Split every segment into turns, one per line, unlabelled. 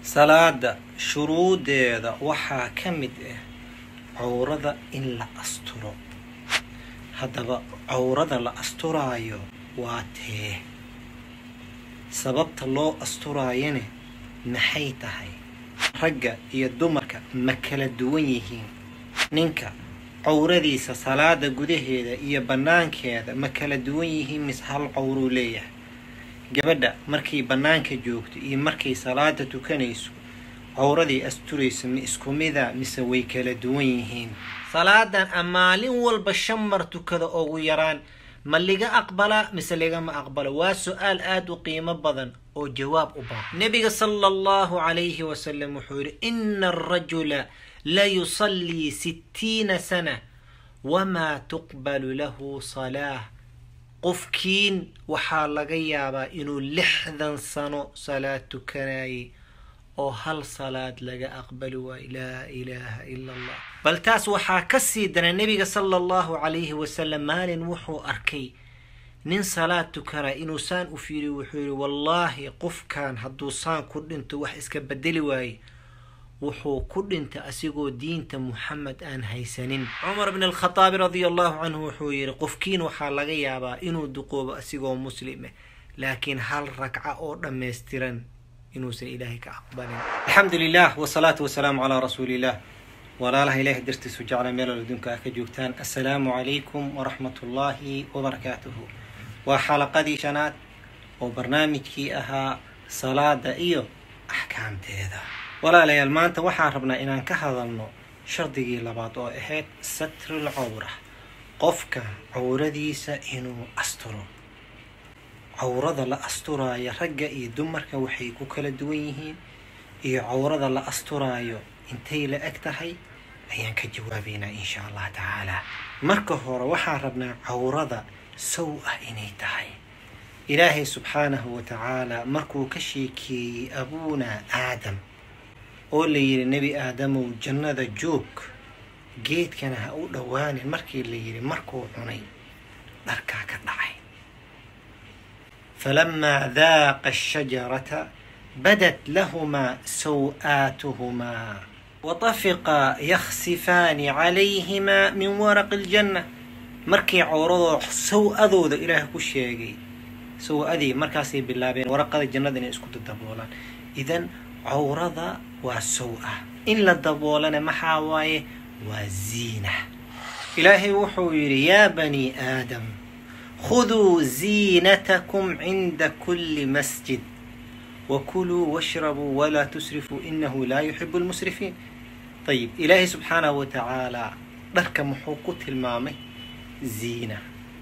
salaada shuruudeeda waxaa ka mid ah cawrada in la asturo haddaba cawrada la asturaayo waa tee sababta loo asturaayane maxay tahay ragga iyo dumarka ma kala duwan yihiin ninka cawradiisa salaada gudaheeda iyo bannaankeeda ma kala duwan yihiin mise hal cawruu leeyahay gabadha markay bannaanka joogto iyo markay salaada tukanayso cawradii asturayso ma isku mida mise way kala duwan yihiin salaadan a maalin walba shan mar tukada ugu yaraan ma liga aqbalaa mise ligama aqbalo waa su-aal aada u qiimo badan oo jawaab u baahan nebiga sala allahu calayhi wasalam wuxuu yidhi ina arajula la yusallii sittiina sana wamaa tuqbalu lahu salaah qofkiin waxaa laga yaabaa inuu lixdan sano salaad tukanayay oo hal salaad laga aqbali waayo laa ilaaha ila allah bal taas waxaa ka sii dana nebiga sala allahu calayhi wasalam maalin wuxuu arkay nin salaad tukanaya inuu saan u fiiriyo wuxuu yihi wallaahi qofkan hadduu saan ku dhinto wax iska bedeli waaye wuxuu ku dhintay asigoo diinta muxamed aan haysanin cumar bn alkhataabi radia allahu canhu wuxuu yihi qofkiin waxaa laga yaabaa inuu duqoobo asigoo muslime laakiin hal ragca oo dhammaystiran inuusan ilaahay ka aqbalin alxamdu lilah wsalaatu wasalaamu calaa rasuuliillah walaalaha ilahay dartiisu jecla meelal adduunka ah ka joogtaan assalaamu calaykum waraxmat ullaahi wabarakaatuhu waa xalaqadii shanaad oo barnaamijkii ahaa salaada iyo axkaamteeda walaalayaal maanta waxaan rabnaa inaan ka hadalno shardigii labaad oo ahayd satrul cawra qofka cawradiisa inuu asturo cawrada la asturaayo ragga iyo dumarka waxay ku kala duwan yihiin iyo cawrada la asturaayo intay la eg tahay ayaan ka jawaabaynaa insha allah tacaala marka hore waxaan rabnaa cawrada sow ah inay tahay ilaahay subxaanahu wa tacaala markuu ka sheekeeyey abuunaa aadam oo la yidhi nebi aadamow jannada joog geedkana ha u dhowaanin markii la yidhi markuu cunay dharkaa ka dhacay falamaa daaqa ashajarata badat lahumaa saw-aatuhumaa watafiqaa yakhsifaani calayhimaa min waraqi aljanna markii cawradoo saw-adooda ilaah ku sheegay saw-adii markaasay bilaabeen waraqada jannada inay isku dadaboolaan idan cawrada waa sow-ah in la daboolana maxaa waaye waa ziina ilaahay wuxuu yidhi yaa bani aadam khuduu ziinatakum cinda kulli masjid wakuluu washrabuu walaa tusrifuu inahu laa yuxibu lmusrifiin ayib ilaahay subxaanahu wa tacaalaa dharka muxuu ku tilmaamay ziina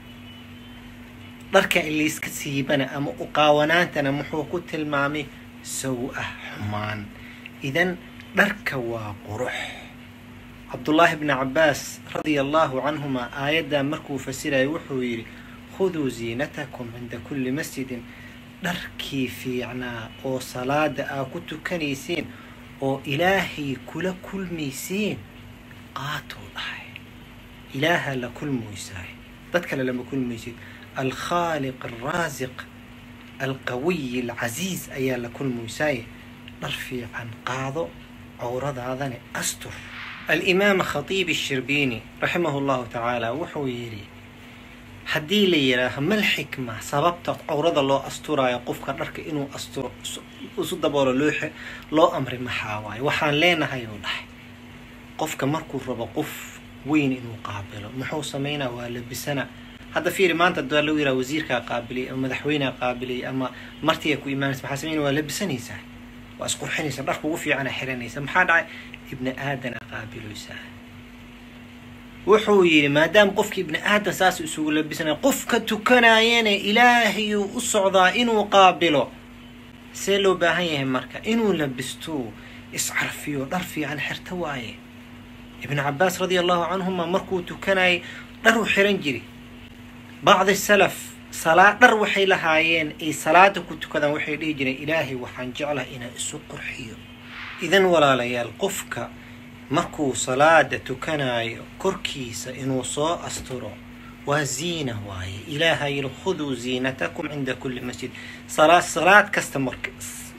dharka ilayska siibana ama uqaawanaantana muxuu ku tilmaamay sow-ah xumaan idan dharka waa qurux cabdullaahi bni cabaas radia allahu canhuma aayaddaa markuu fasirayo wuxuu yidhi khuduu ziinatakum cinda kulli masjidin dharkii fiicnaa oo salaada aa ku tukanayseen oo ilaahay kula kulmayseen qaatuu dhahay ilaaha la kulmaysaay dad kale lama kulmaysid alkhaaliq alraasiq alqawiy alcasiiz ayaa la kulmaysaaye dhar fiican qaado cawradaadane astur alimaam khatiib ashirbiini raximahu llahu tacaala wuxuu yidhi haddii la yidhaaho mal xikma sababta cawrada loo asturaayo qofka dharka inuu asturo isu daboolo loo loo amray maxaa waaye waxaan leenahay uu dhahay qofka markuu rabo qof weyn inuu qaabilo muxuu samaynaa waa labisana hadda fiiri maanta daa lagu yidhaha wasiirkaa qaabilay ama madaxweyneha qaabilay ama martiga ku imaanaysa maxaa samayna waa labisanaysaa waa isqurxinaysa dharka ugu fiicana xiranaysa maxaa dhacay ibni aadan a qaabilaysaa wuxuu yidhi maadaama qofka ibni aadan saas isugu labisanaya qofka tukanaayana ilaahayuu u socdaa inuu qaabilo see loo baahan yahay marka inuu labisto iscarfiyo dhar fiican xirta waaye ibnu cabaas radia allahu canhuma markuu tukanayay dharuu xiran jiri bacdi salaf salaa dhar waxay lahaayeen ay salaada ku tukadaan waxay dhihi jireen ilaahay waxaan jeclaha inaan isu qurxiyo idan walaalayaal qofka markuu salaada tukanaayo korkiisa inuu soo asturo waa ziina waaye ilaaha yidhi khuduu ziinatakum cinda kulli masjid salaad salaad kasta mark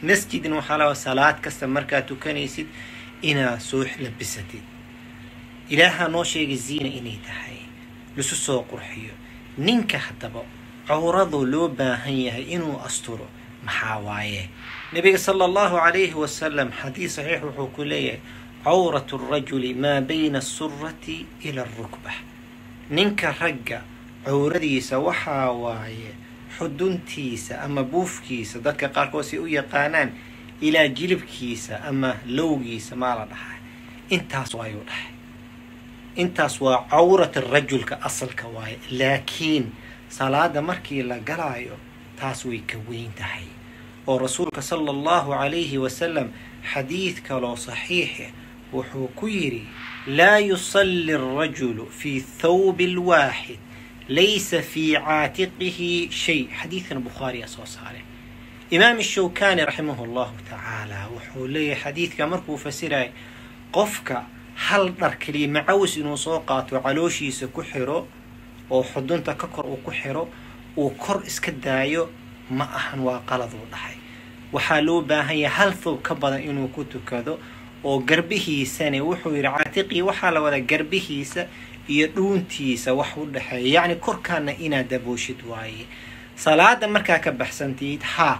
masjidna waxaa laga salaad kasta markaad tukanaysid inaad soo labisatid ilaahaa noo sheegay ziina inay tahay lisu soo qurxiyo ninka haddaba cawradu loo baahan yahay inuu asturo maxaa waaye nabiga sala allahu calayhi wasalam xadiis saxiix wuxuu ku leeyahay cawratu rajuli maa bayna asurati ila arukba ninka ragga cawradiisa waxaa waaye xuduntiisa ama buufkiisa dadka qaarkood si u yaqaanaan ilaa jilibkiisa ama lowgiisa maa la dhahaa intaas waayuu dhahay intaas waa cawrat rajulka asalka waaye laakiin salaada markii la galaayo taas way ka weyn tahay oo rasuulka sala allahu calayhi wasalam xadiid kaloo saxiixe wuxuu ku yidhi laa yusalli arajulu fii thawbi lwaaxid laysa fii caatiqihi shay xadiidkan bukhaariya soo saare imaam shawkani raximahu llahu tacaala wuxuu leeyahay xadiidka markuu fasiraya qofka hal dhar keliya macawis inuu soo qaato calooshiisa ku xiro oo xudunta ka kor uu ku xiro uu kor iska daayo ma ahan waa qaladuu dhahay waxaa loo baahan yahay hal thoob ka badan inuu ku tukado oo garbihiisane wuxuu yidhi caatiqii waxaa la wadaa garbihiisa iyo dhuuntiisa wax u dhexeeya yacni korkaana inaad dabooshid waaye salaada markaa ka baxsantiid haa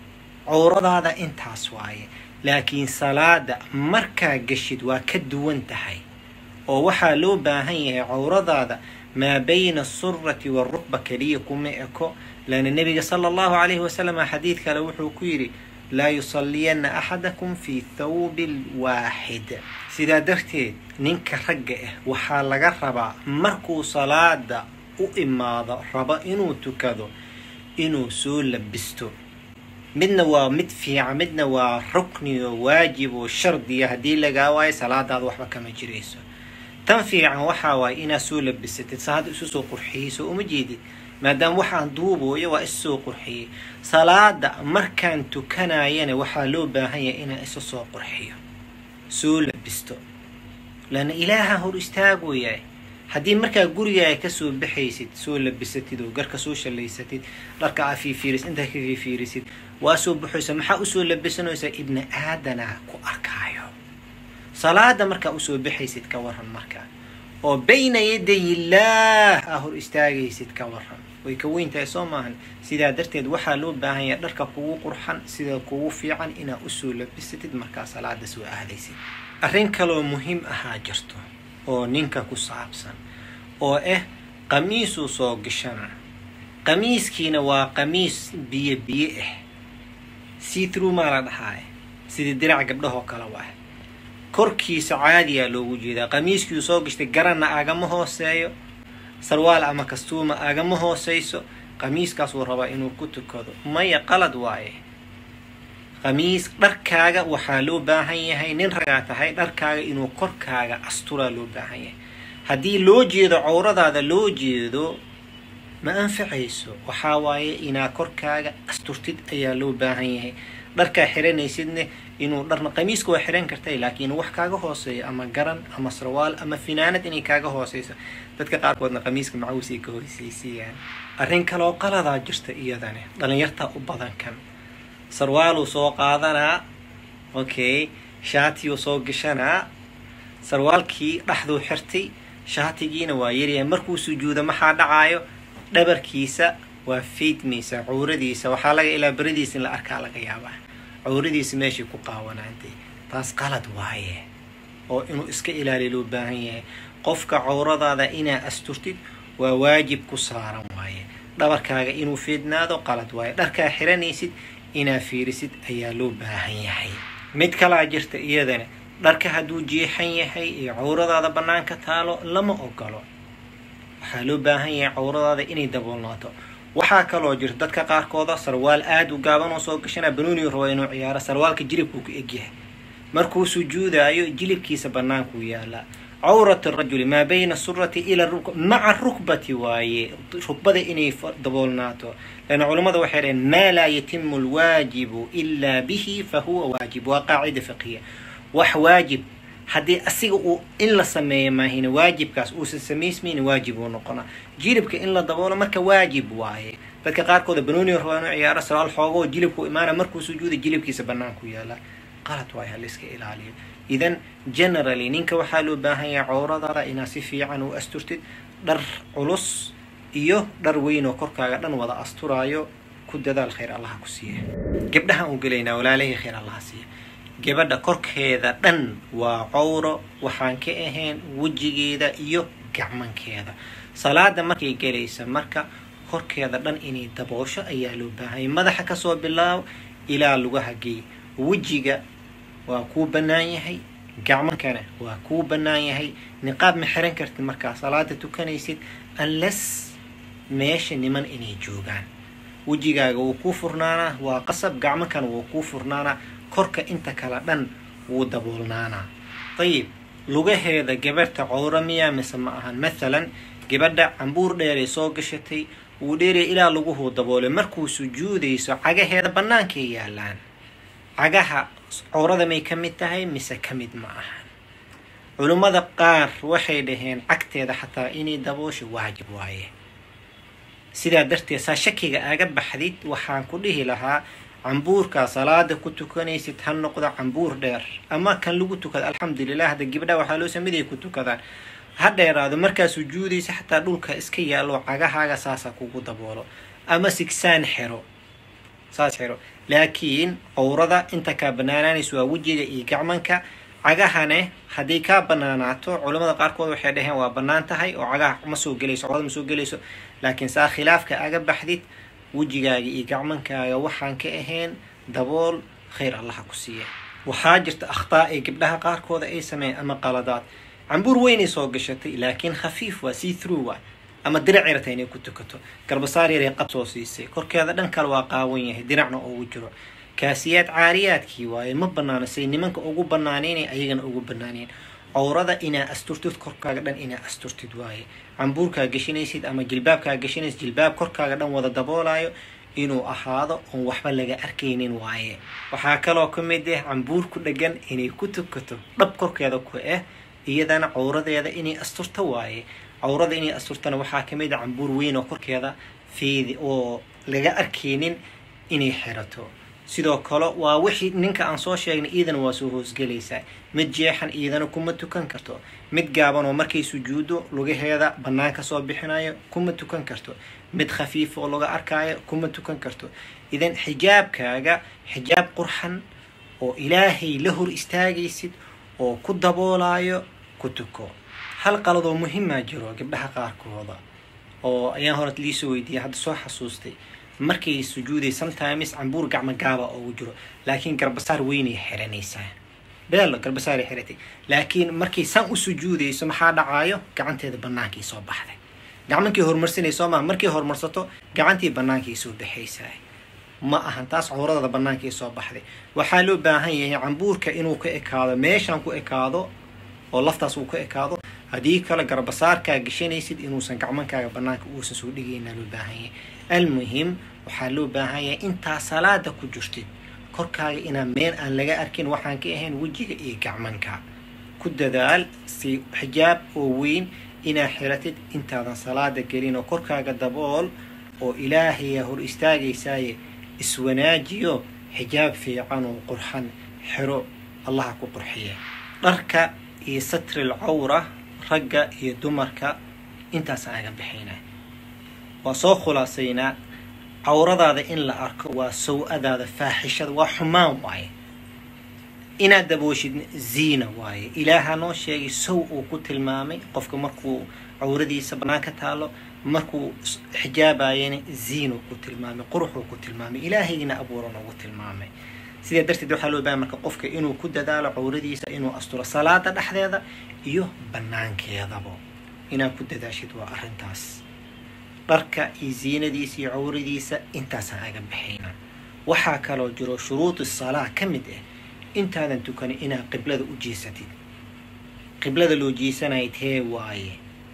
cawradaada intaas waaye laakiin salaada markaa geshid waa ka duwan tahay oo waxaa loo baahan yahay cawradaada maa bayna asurati waarukba keliya kuma eko laana nebiga sala allahu calayhi wasalam xadiid kale wuxuu ku yidhi laa yusalliyanna axadakum fii thawbi lwaaxid sidaa darteed ninka ragga ah waxaa laga rabaa markuu salaada u imaado rabo inuu tukado inuu soo labisto midna waa mid fiican midna waa rukni oo waajib oo shardiya haddii lagaa waayo salaadaada waxba kama jirayso tan fiican waxaa waaye inaad soo labisatid sa hadda isu soo qurxiyeyso uma jeedid maadaama waxaan duubooyo waa isu soo qurxiyey salaada markaan tukanayana waxaa loo baahan yahay inaan isu soo qurxiyo soo labisto laana ilaaha hor istaagoyahay haddii markaa gurigaaga kasoo baxaysid soo labisatid oo garka soo shallaysatid dharka aa fiifiiris intaa ka fiifiirisid waa soo baxaysa maxaa usoo labisanaysaa ibni aadana ku arkaayo salaada markaa usoo baxaysid ka waran markaa oo bayna yaday illaah aa hor istaagaysid ka waran way ka weyn tahay soo maahan sidaa darteed waxaa loo baahan yahay dharka kugu qurxan sida kugu fiican inaad usoo labisatid markaa salaada soo aadaysid arrin kaloo muhiim ahaa jirto oo ninka ku saabsan oo ah qamiisuu soo gashana qamiiskiina waa qamiis biyo biyo ah seathrough maa la dhahaay sidii dirac gabdhahoo kale waa korkiisa caadiyaa loogu jeedaa qamiiskiiu soo gashtay garanna agama hooseeyo sarwaal ama kastuuma agama hooseyso qamiiskaasuu rabaa inuu ku tukado maya qalad waaye qamiis dharkaaga waxaa loo baahan yahay nin ragaa tahay dharkaaga inuu korkaaga asturaa loo baahan yahay haddii loo jeedo cawradaada loo jeedo ma anfacayso waxaa waaye inaa korkaaga asturtid ayaa loo baahan yahay dharkaa xiranaysidne inuu dharna qamiiska waa xiran kartay laakiin wax kaaga hooseeyo ama garan ama sarwaal ama finaanad inay kaaga hooseyso dadka qaarkoodna qamiiska macawis ay ka hooseysiiyaan arrin kaloo qaladaa jirta iyadane dhalinyartaa u badan kan sarwaaluu soo qaadanaa okay shaatiyuu soo gashanaa sarwaalkii dhexduu xirtay shaatigiina waa yaryahay markuu sujuudo maxaa dhacaayo dhabarkiisa waa faydmaysa cawradiisa waxaa laga ilaa beradiisa in la arkaa laga yaabaa cawradiisa meeshay ku qaawanaantay taas qalad waaye oo inuu iska ilaaliya loo baahan yahay qofka cawradaada inaa asturtid waa waajib ku saaran waaye dhabarkaaga inuu feednaado qalad waaye dharkaa xiranaysid inaa fiirisid ayaa loo baahan yahay mid kalaa jirta iyadana dharka hadduu jeexan yahay ee cawradaada bannaanka taalo lama ogolo waxaa loo baahan yahay cawradaada inay daboolnaato waxaa kaloo jirta dadka qaarkooda sarwaal aada u gaaban oo soo gashanaa banoonigu rabo inuu ciyaaro sarwaalka jilibkuu ka egyahay markuu sujuudaayo jilibkiisa bannaankuu yaalaa cawrat rajuli maa bayna surati ila rukb maca rukbati waaye rukbada inay daboolnaato leanna culammada waxay dhaheen maa laa yatimu alwaajibu ilaa bihi fa huwa waajib waa qaacida fiqiya wax waajib haddii asiga uu in la sameeyo maahina waajibkaas uusan samaysmayna waajib uu noqonaa jilibka in la daboolo marka waajib waaye dadka qaarkooda banooni rabaa inuu ciyaaro salaal xoogoo jilibku imaana markuu sujuuda jilibkiisa banaanku yaala qalad waay haliska ilaaliyo idan generally ninka waxaa loo baahan yahay cowradaada inaad si fiican u asturtid dhar culus iyo dhar weyn oo korkaaga dhan wada asturaayo ku dadaal khayr allaha ku siiya gabdhahaan u gelaynaa walaalahii khayr allaha siiya gabadha korkeeda dhan waa cowro waxaan ka ahayn wejigeeda iyo gacmankeeda salaada markay gelaysa marka korkeeda dhan inay daboosho ayaa loo baahanya madaxa kasoo bilaabo ilaa lugaha geey wejiga waa kuu bannaan yahay gacmankana waa kuu bannaan yahay niqaab ma xiran kartid markaa salaada tukanaysid unless meesha niman inay joogaan wejigaaga wuu kuu furnaanaa waa qasab gacmankana wuu kuu furnaanaa korka inta kale dhan wuu daboolnaanaa ayib lugaheeda gabarhta cowro miyaa mise ma ahan mathalan gabadha cambuur dheeray soo gashatay wuu dheeraya ilaa laguhuu daboolay markuu sujuudayso cagaheeda bannaankay yaalaan cagaha cowrada may ka mid tahay mise ka mid ma ahan culummada qaar waxay dhaheen cagteeda xataa inay daboosho waajib waaye sidaa darteed saa shakiga aaga baxdid waxaan ku dhihi lahaa cambuurkaa salaada ku tukanaysid ha noqdo cambuur dheer ama kan lagu tukada alxamdulilah hadda gibdhaha waxaa loo sameydaya ku tukadaan ha dheeraado markaa sujuudaysa xataa dhulka iska yaallo cagahaaga saasa kugu daboolo ama sigsaan xero saas xero laakiin cowrada inta kaa banaanaanaysa waa wejiga iyo gacmanka cagahane haddii kaa banaanaato culamada qaarkood waxay dhaheen waa bannaan tahay oo cagaha ma soo gelayso cowrada ma soo gelayso laakiin saa khilaafka aga baxdid wejigaaga iyo gacmankaaga waxaan ka ahayn dabool khayr allaha ku siiya waxaa jirta akhtaa ay gabdhaha qaarkooda ay sameeyeen ama qaladaad cambuur weynay soo gashatay laakiin khafiif waa see through waa ama dirac yarata inay ku tukato garbasaar yaray qad soo siisay korkeeda dhan kale waa qaawan yahay diracna ugu jiro kaasiyaad caariyaadkii waaye ma banaano say nimanka ugu banaanaynay ayagana ugu banaanayn cowrada inaa asturtid korkaaga dhan inaa asturtid waaye cambuurkaa geshinaysid ama jilbaabkaa geshinaysid jilbaab korkaaga dhan wada daboolayo inuu ahaado oon waxba laga arkaynin waaye waxaa kaloo ka mid ah cambuur ku dhegan inay ku tukato dhab korkeeda ku ah iyadana cowradeeda inay asturto waaye cowrada inay asturtana waxaa ka mid ah cambuur weyn oo korkeeda fiidi oo laga arkaynin inay xirato sidoo kale waa wixii ninka aan soo sheegnay iidana waa soo hoosgelaysaa mid jeexan iidana kuma tukan karto mid gaaban oo markay sujuudo lugaheeda bannaan ka soo bixinayo kuma tukan karto mid khafiif oo laga arkaayo kuma tukan karto idan xijaabkaaga xijaab qurxan oo ilaahay la hor istaagaysid oo ku daboolayo ku tuko hal qaladoo muhimaa jiro gabdhaha qaarkooda oo ayaan hore liisoo weydiiyay hadda soo xasuustay markay sujuuday sometimes cambuur gacmo gaaba ugu jiro laakiin garbasaar weynay xiranaysaa beelo garbasaaray xiratay laakiin markay san u sujuudayso maxaa dhacaayo gacanteeda bannaankii soo baxday gacmankii horumarsanay soo maha markay horumarsato gacantii bannaankii soo baxaysaa ma ahan taas cowradada bannaankii soo baxday waxaa loo baahan yahay cambuurka inuu ka ekaado meeshan ku ekaado oo laftaas uu ka ekaado haddii kale garbasaarkaa geshanaysid inuusan gacmankaaga bannaanka uusan soo dhigayna loo baahan yahay almuhim waxaa loo baahan yahay intaa salaada ku jirtid korkaaga inaa meel aan laga arkin waxaan ka ahayn wejiga iyo gacmanka ku dadaal si xijaab oo weyn inaa xiratid intaadan salaada gelin oo korkaaga dabool oo ilaahaya hor istaagaysaaye iswanaajiyo xijaab fiican oo qurxan xiro allaha ku qurxiya dharka iyo satril cawra ragga iyo dumarka intaasaan aga bixaynaa waa soo khulaasaynaa cawradaada in la arko waa saw-adaada faaxishada waa xumaan waaye inaad dabooshid ziina waaye ilaaha noo sheegay sow uu ku tilmaamay qofka markuu cawradiisa bannaan ka taalo markuu xijaabayana ziinuu ku tilmaamay quruxuu ku tilmaamay ilaahayna abuuran ugu tilmaamay sidaa darteed waxaa loo bahay marka qofka inuu ku dadaalo cawradiisa inuu asturo salaada dhexdeeda iyo banaankeedaba inaad ku dadaashid waa arrintaas dharka iyo ziinadiisa iyo cawradiisa intaasaan aga baxayna waxaa kaloo jiro shuruudi salaa ka mid ah intaadan tukanin inaad qiblada u jeesatid qiblada loo jeesanaya tee waaye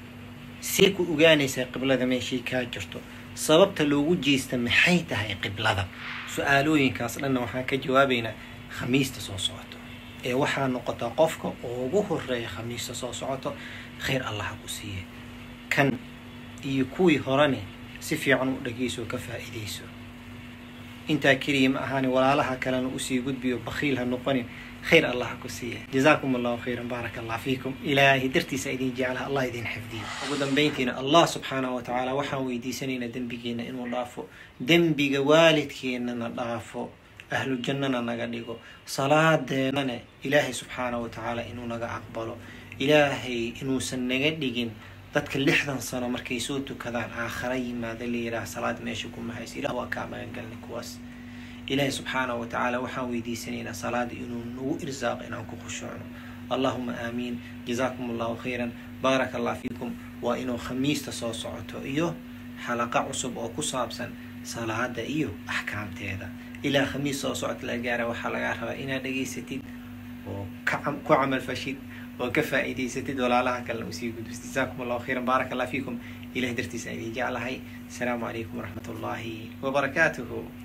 see ku ogaanaysaa qiblada meeshay kaa jirto sababta loogu jeesta maxay tahay qiblada su-aalooyinkaas dhanna waxaan ka jawaabaynaa khamiista soo socoto ee waxaa noqotaa qofka ugu horeeya khamiista soo socoto khayr allaha ku siiya kan iyo kuwii horene si fiican u dhegeyso oo ka faa'iidayso intaa keliya ma ahaani walaalaha kalena usii gudbiyo bakhiil ha noqonin khayr allah ha ku siiya jazaakum allahu khayran baaraka allah fiikum ilaahay dartiisa idin jeclaha allah idin xifdiyo ugu dambayntiina allah subxaanahu wa tacaala waxaan weydiisanaynaa dembigeena inuu dhaafo dembiga waalidkeennana dhaafo ahlu jannana naga dhigo salaadeenana ilaahay subxaanahu wa tacaala inuu naga aqbalo ilaahay inuusan naga dhigin dadka lixdan sano markay soo tukadaan aakhara yimaada la yidhaah salaad meesha kuma hayso ilah waa kaa magangalnay kuwaas ilaahay subxaanahu wa tacaala waxaan weydiisanaynaa salaada inuu nagu irsaaqo inaan ku khushuucno allahuma aamiin jazaakum allahu khayran baaraka allah fiikum waa inuu khamiista soo socoto iyo xalaqa cusub oo ku saabsan salaada iyo axkaamteeda ilaa khamiis soo socota la gaara waxaa lagaa rabaa inaad dhegaysatid oo ku camal fashid oo ka faa'iidaysatid walaalaha kalena usii gudbis jazaakum allahu khayran baaraka allah fiikum ilahay dartiisa idin jeclahay asalaamu calaykum waraxmat ullaahi wabarakaatuhu